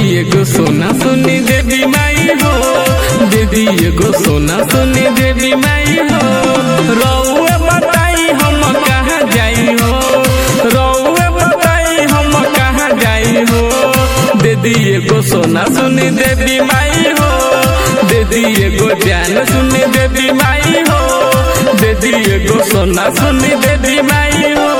एगो सोना सुनी देवी माई हो दे दी एगो सोना सुनी देवी माई हो रउए बताई हम कहाँ जाई हो रउए बताई हम कहाँ जाई हो दे दी एगो सोना सुनी देवी माई हो दे दी एगो जान सुनी देवी माई हो दे दी एगो सोना सुनी देवी माई हो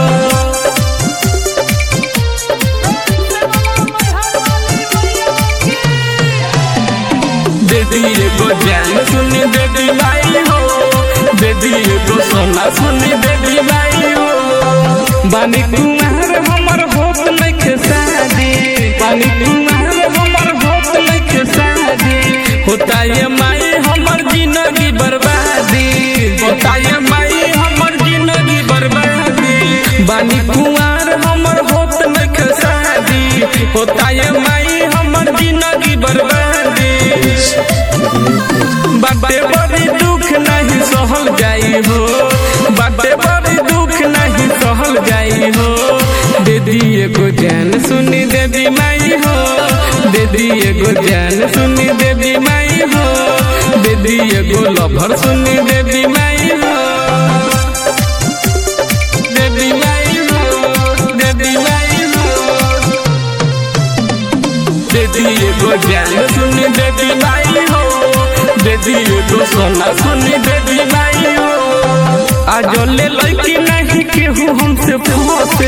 दीदी एगो जान सुनी देवी माई हो दीदी एगो सोना सुनी देवी माई हो बानी कुमार हमर होत नइखे शादी बानी कुमार हमर होत नइखे शादी होता ये माई हमर जिंदगी बर्बादी होता ये माई हमर जिंदगी बर्बादी बानी कुमार हमर होत नइखे शादी होता ये माई हमर जिंदगी बर्बादी बाटे बड़ी दुख नहीं सहल जाई हो बाटे बड़ी दुख नहीं सहल जाई हो दीदी एगो जान सुनी देवी माई हो दीदी एगो जान सुनी देवी माई हो दीदी एगो लभर सुनी देवी माई हो देवी माई हो देवी माई हो दीदी एगो जान सुनी देवी माई हो दीदी एगो सोना सुनी देवी माई हो आज ले लड़की नहीं केहू हमसे फंसे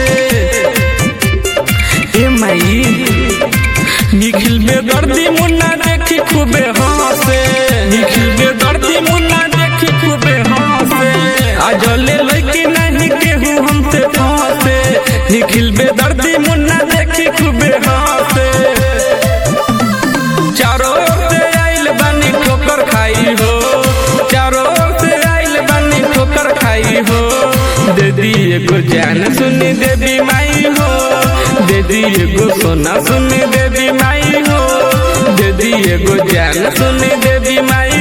ए माई निखिल में दर्दी मुन्ना देखी खूबे हंसे निखिल में दर्दी मुन्ना देखी खूबे हंसे आज ले लड़की नहीं केहू हमसे फंसे निखिल में दर्दी मुन्ना देखी खूबे हंसे चारों ओर से आइल बानी ठोकर खाई हो चारों ओर से आइल बानी ठोकर खाई हो दीदी एगो जान सुनी देवी माई हो दीदी एगो सोना सुनी देवी माई हो दीदी एगो जान सुनी देवी माई